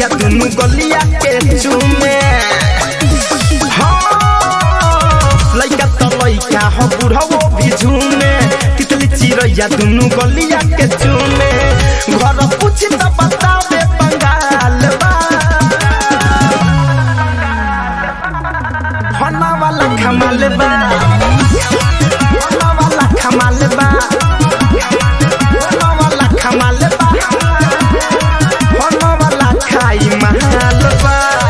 चिरैया दुनु गलिया के चूमे हाँ, लइका त लइका हो बुढ़वो भी झूमे तितली चिरैया दुनु गलिया के चूमे घर पूछ त बतावे बंगाल बा होना वाला कमाल बा होना वाला कमाल बा होना वाला कमाल बा होना वाला खाई महाल बा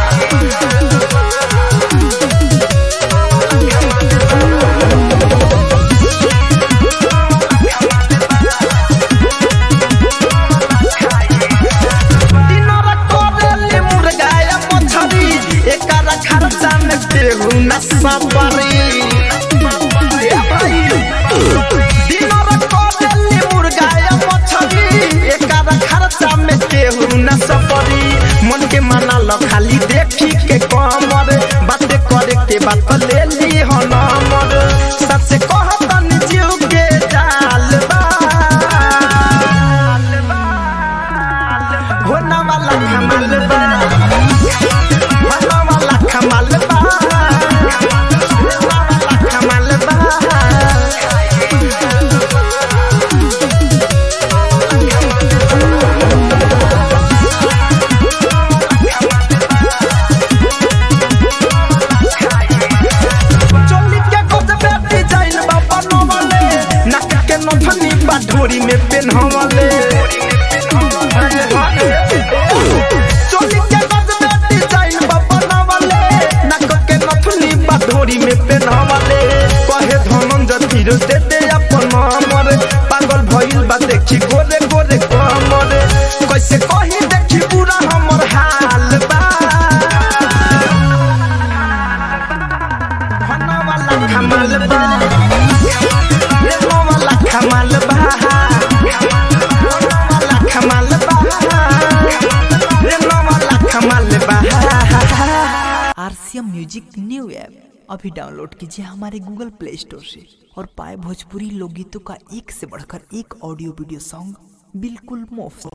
दिनरा कोरेली मुर्गाया मछरी एकर खर्चा में केहू न सबरी दिनरा कोरेली मुर्गाया मछरी एकर खर्चा में केहू न सबरी मन के मना ल खाली देखी के कमर बात करे के बात ले ली हो नंबर सच कहतन जीव के जाल बा होना वाला कमाल बा होना वाला कमाल बा होना वाला कमाल बा चोली के गोद पे डिजाइन बा बनवले नाक के नथनी बा ढोरी में पेन्हवले चोली के गोद पे डिजाइन बा बनवले नाक के नथनी बा ढोरी में पेन्हवले कहे धनंजय तीर दे दे अपन हमर पागल भइल बा देखी गोरे गोरे कमर कैसे कही देखी पूरा हमर हाल बा होना वाला कमाल बा लेनो वाला कमाल बा होना वाला कमाल बा लेनो वाला कमाल बा आरसीएम म्यूजिक न्यू ऐप अभी डाउनलोड कीजिए हमारे गूगल प्ले स्टोर से और पाए भोजपुरी लोकगीतों का एक से बढ़कर एक ऑडियो वीडियो सॉन्ग बिल्कुल मुफ्त